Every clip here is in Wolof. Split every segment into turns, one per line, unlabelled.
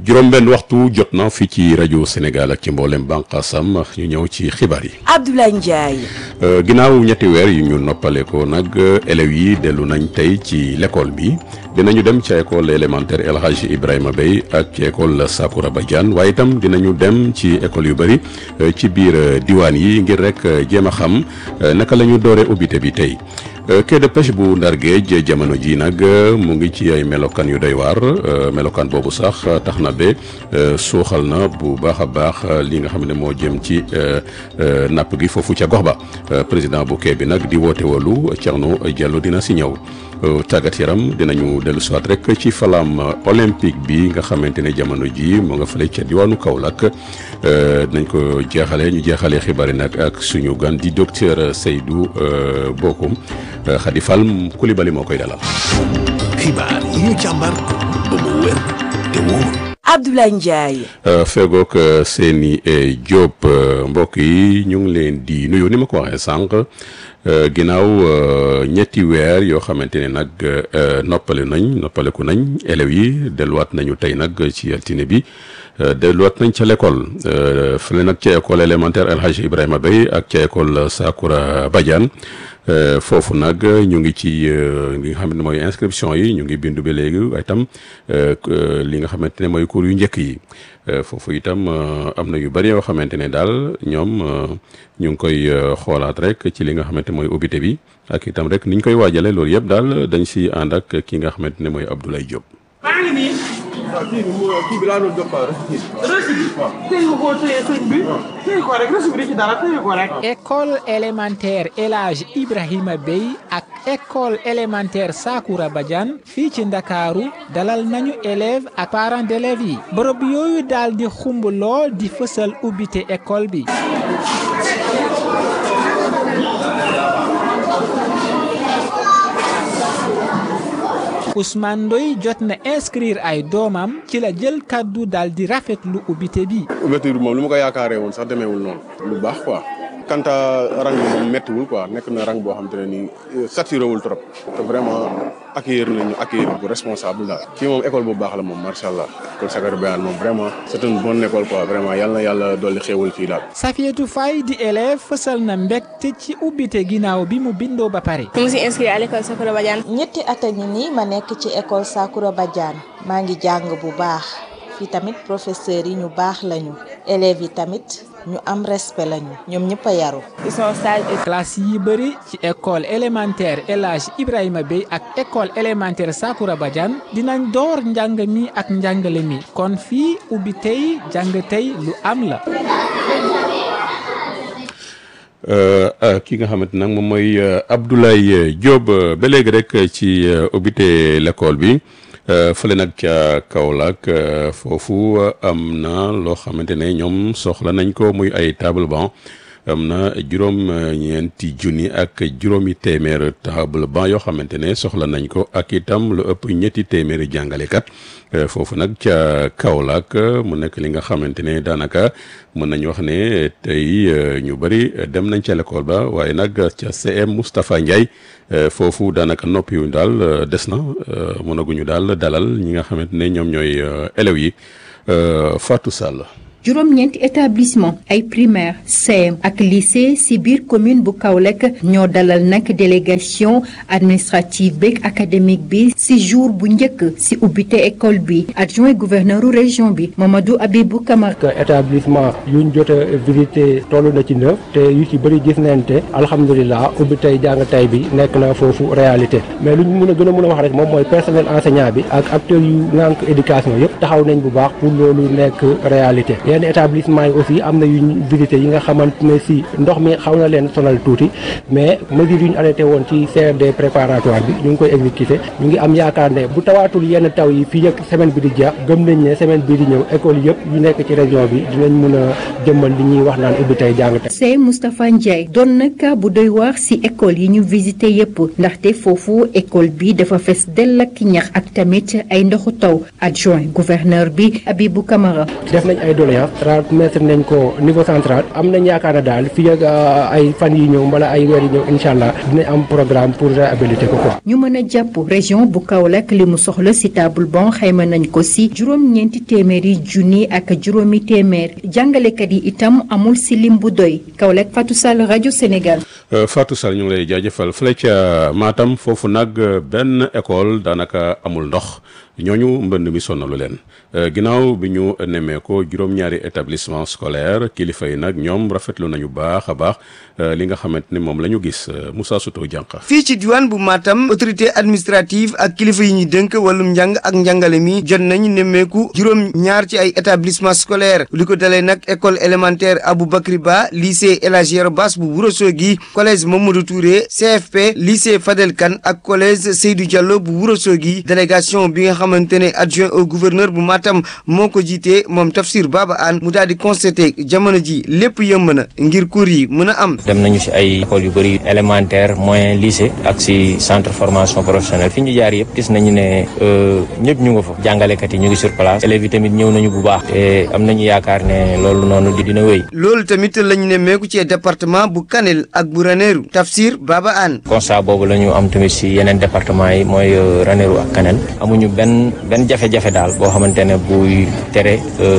juróom-benn waxtu jot na fii ci rajo Sénégal ak ci mboolem bànqaasam ñu ñëw ci xibaar yi.
Abdoulaye Ndiaye.
ginnaaw ñetti weer yu ñu noppale ko nag élèves yi dellu nañ tey ci l'école bi dinañu dem ci école élémentaire El Hadji Ibrahima Bey ak ci école Sakoura Badiane waaye itam dinañu dem ci école yu bëri ci biir diwaan yi ngir rek jéem a xam naka la ñu dooree ubbite bi tey. quai de pêche bu Ndar Géej jamono ji nag mu ngi ci ay melokaan yu doy waar melokaan boobu sax tax na ba suuxal na bu baax a baax li nga xam ne moo jëm ci napp gi foofu ca gox ba président bu quai bi nag di woote wolu Thierno Diallo dina si ñëw tàggat yaram dinañu dellu siwaat rek ci flamme olympique bi nga xamante ne jamono ji mu nga fële ca diwaanu Kaolack dinañ ko jeexale ñu jeexalee xibaar yi nag ak suñu gan di docteur Seydou Bokoum Khady Fall Coulibaly moo koy dalal.
xibaar yi ñu càmbar ba mu wér te wóor.
Abdoulaye Ndiaye.
fegook seeni Diop mbokk yi ñu ngi leen di nuyu ni ma ko waxee sànq ginnaaw ñetti weer yoo xamante ne nag noppale nañ noppaleku nañ élèves yi delluwaat nañu tey nag ci altine bi. delluwaat nañ ca l'école fële nag ca école élémentaire El Hadji Ibrahima Bey ak ca école Sakoura Badiane foofu nag ñu ngi ci li nga xamante ne mooy inscription yi ñu ngi bindu ba léegi waaye itam li nga xamante ne mooy cours yu njëkk yi foofu itam am na yu bari yoo xamante ne daal ñoom ñu ngi koy xoolaat rek ci li nga xamante mooy ubbite bi ak itam rek ni ñu koy waajale loolu yëpp daal dañ si ànd ak ki nga xamante ne mooy Abdoulaye Diop.
maa ngi nii.
waaw kii bi mu kii bi laa doon jox quoi rek.
reçu bi. téye nga koo téye sëñ bi. téye ko rek reçu bi di ci dara téye ko rek.
école élémentaire El Hadji Ibrahima Bey ak école élémentaire Sakoura Badiane fii ci Ndakaaru dalal nañu élèves ak parents d'élèves yi bërëb yooyu daal di xumb lool di fësal ubbite école bi. Ousmane Ndoye jot na inscrire ay doomam ci la jël kaddu daal di rafetlu ubbite bi.
ouverture bi moom lu ma ko yaakaaree woon sax demeewul noonu lu baax quoi. kanta rang bi moom méttiwul quoi nekk na rang boo xam te ne nii saturé wul trop te vraiment accueillir nañu accueillir bu responsable daal. fii moom école bu baax la moom macha allah école Sakoura Badiane moom vraiment c'est une bonne école quoi vraiment yal na yàlla dolli xéewal fii daal.
Safietou Faye di élève fësal na mbégte ci ubbite ginnaaw bi mu bindoo ba pare.
mu ngi si inscrit à l'école Sakoura Badiane.
ñetti at a ngi nii ma nekk ci école Sakoura Badiane maa ngi jàng bu baax fii tamit professeurs yi ñu baax lañu élèves yi tamit ñu am respect lañu ñoom ñëpp a yaru.
ils sont sages et.
classe yi bëri ci école élémentaire El Hadji Ibrahima Bey ak école élémentaire Sakoura Badiane dinañ door njàng mi ak njàngale mi kon fii ubbi tey jàng tey lu am la.
ki nga xamante nag moom mooy Abdoulaye Diop ba léegi rek ci ubbite l'école bi fële nag ca Kaolack foofu am na loo xamante ne ñoom soxla nañ ko muy ay table banc am na juróom ñeenti junni ak juróomi téeméer table banc yoo xamante ne soxla nañ ko ak itam lu ëpp ñetti téeméeri jàngalekat foofu nag ca Kaolack mu nekk li nga xamante ne daanaka mën nañu wax ne tey ñu bëri dem nañ ca l'école ba waaye nag ca CM Moustapha Ndiaye foofu daanaka noppi yu daal des na mënaguñu daal dalal ñi nga xamante ne ñoom ñooy élèves yi Fatou Sall.
juróom-ñeenti établissement ay primaire CM ak lycée ci biir commune bu Kaolack ñoo dalal nag délégation administrative beeg académique bi ci jour bu njëkk ci ubbite école bi adjoint gouverneur région bi Mamadou Abibou Camara.
établissement yuñ jot a visité toll na ci neuf te yu ci bëri gis nañ te alhamdulilah ubbi tey jàng tey bi nekk na foofu réalité mais luñ mun a gën a mun a wax rek moom mooy personnel enseignant bi ak acteurs yu nànk éducation yëpp taxaw nañ bu baax pour loolu nekk réalité. yenn établissement yi aussi am na yuñ visité yi nga xamante ne si ndox mi xaw na leen sonal tuuti mais mesures yu ñu arrêté woon ci CRD préparatoire bi ñu ngi koy exécuté ñu ngi am yaakaar ne bu tawaatul yenn taw yi fii ak semaine bi di jeex gëm nañ ne semaine bi di ñëw école yëpp yu nekk ci région bi dinañ mun a jëmmal li ñuy wax naan ubbi tey jàng tey.
c'est Moustapha Ndiaye doon na cas bu doy waar ci école yi ñu visité yépp ndaxte foofu école bi dafa fes dell ak ñax ak tamit ay ndoxu taw adjoint gouverneur bi Abibou Camara.
def nañ ay doléances doléance transmettre nañ ko niveau central am nañ yaakaar ne daal fii ak ay fan yi ñëw mbala ay weer yi ñëw incha allah dinañ am programme pour réhabiliter ko quoi.
ñu mën a jàpp région bu Kaolack li mu soxla si table bon xayma nañ ko si juróom-ñeenti téeméeri junni ak juróomi téeméer jàngalekat yi itam amul si lim bu doy Kaolack Fatou Sall rajo Sénégal.
Fatou Sall ñu ngi lay jaajëfal fële ca Matam foofu nag benn école daanaka amul ndox ñooñu mbënd mi sonnalu leen ginnaaw bi ñu nemmee ko juróom-ñaari établissement scolaire kilifa yi nag ñoom rafetlu nañu baax a baax li nga xamante ni moom la ñu gis Moussa Souto Dianka.
fii ci diwaan bu Matam autorité administrative ak kilifa yi ñu dënk wàllum njàng ak njàngale mi jot nañu nemmeeku juróom-ñaar ci ay établissement scolaire li ko dalee nag école élémentaire Aboubacry Ba lycée El Hadji Yero Bass bu Ourossogui collège Mamadou Touré CFP lycée Fadel Kane ak collège Seydou Diallo bu Ourossogui délégation bi nga xamante ne adjoint au gouverneur bu Matam moo ko jiitee moom Tafsir Baba Anne mu daal di constaté jamono ji lépp yëmb na ngir cours yi mën a am.
dem nañu si ay écoles yu bëri élémentaire moyen lycée ak si centre formation professionnelle fi ñu jaar yëpp gis nañu ne ñëpp ñu nga fa jàngalekat yi ñu ngi sur place élèves yi tamit ñëw nañu bu baax te am nañu yaakaar ne loolu noonu di dina wéy.
loolu tamit lañu ne meeku ci département bu Kanel ak bu Ranérou Tafsir Baba Anne.
constat boobu la ñu am tamit si yeneen département yi mooy Ranérou ak Kanel amuñu benn benn jafe-jafe daal boo xamante ne buy tere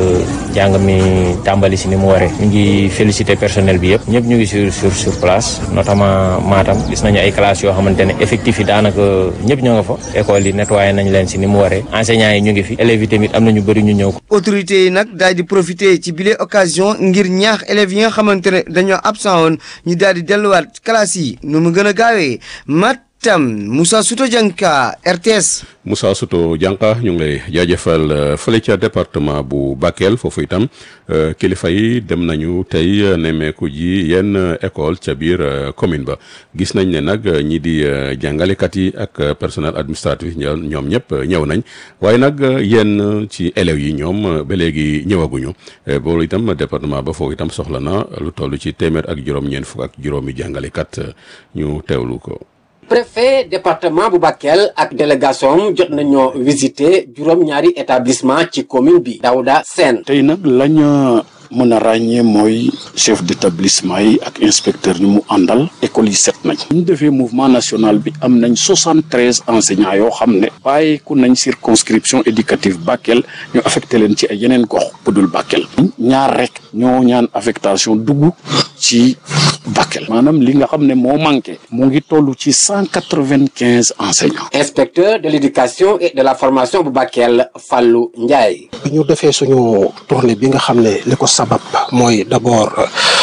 jàng mi tàmbali si ni mu waree ñu ngi féliciter personnel bi yëpp ñëpp ñu ngi sur sur sur place notamment Matam gis nañu ay classes yoo xamante ne effectif yi daanaka ñëpp ñoo nga fa école yi nettoyé nañ leen si ni mu waree enseignants yi ñu ngi fi élèves yi tamit am na ñu bëri ñu ñëw.
autorités yi nag daal di profiter ci bile occasion ngir ñaax élèves yi nga xamante ne dañoo absent woon ñu daal di delluwaat classes yi nu mu gën a gaawee mat. tam Moussa Souto Dianka RTS.
Moussa Souto Dianka ñu ngi lay jaajëfal fële ca département bu Bakel foofu itam kilifa yi dem nañu tey nemmeeku ji yenn école ca biir commune ba gis nañ ne nag ñi di jàngalekat yi ak personnel administratif ñoom ñëpp ñëw nañ waaye nag yenn ci élèves yi ñoom ba léegi ñëwaguñu boolu itam département ba foofu itam soxla na lu toll ci téeméer ak juróom-ñeent fukk ak juróomi jàngalekat ñu teewlu ko.
préfet département bu Bakel ak délégation jot nañoo visiter juróom-ñaari établissement ci commune bi Daouda Sène
tey nag lañ mën a ràññee mooy chef d'établissement yi ak inspecteur ñu mu àndal école yi set nañ ñu defee mouvement national bi am nañ soixante treize enseignants yoo xam ne bàyyeeku nañ circonscription éducative Bakel ñu affecté leen ci ay yeneen gox budul Bakel ñaar rek ñoo ñaan affectation dugg ci Bakel maanaam li nga xam ne moo manqué mu ngi toll ci cent quatre vingt quinze enseignants.
inspecteur de l'éducation et de la formation bu Bakel Fallou Ndiaye.
bi ñu defee suñu tournée bi nga xam ne li ko sabab mooy d'abord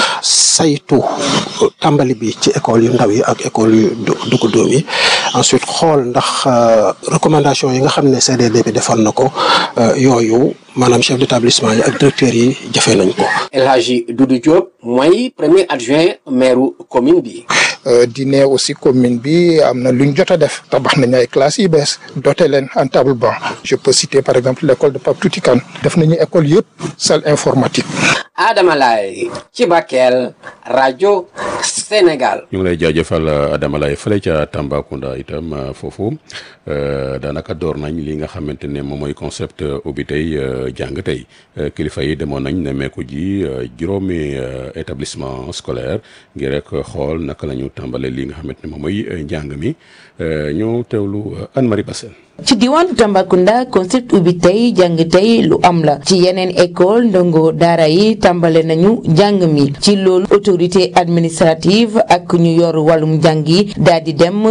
saytu tàmbali bi ci école yu ndaw yi ak école yu dugg doom yi ensuite xool ndax recommandation yi nga xam ne CDD bi defoon na ko yooyu maanaam chef d'établissement yi ak directeurs yi jëfee nañ ko.
El Hadji Doudou Diop mooy premier adjoint maire commune bi.
di ne aussi commune bi am na luñ jot a def tabax nañ ay classes yu bees doté leen en table banc je peux citer par exemple l'école de Pape Touti Kane def nañu école yëpp salle informatique.
Adama Laye ci Bakel rajo Sénégal.
ñu ngi lay jaajëfal Adama Laye fële ca Tambacounda itam foofu daanaka door nañ li nga xamante ne moom mooy concept ubbi tey jàng tey kilifa yi demoon nañ nemmeeku ji juróomi établissement scolaire ngir rek xool naka la ñu tàmbale li nga xamante ne moom mooy njàng mi ñu teewlu Anne-Marie Bassène
ci diwaanu Tambacounda concept ubbi tey jàng tey lu am la ci yeneen école ndongo daara yi tàmbale nañu njàng mi ci loolu autorité administrative ak ñu yor wàllum njàng yi daal di dem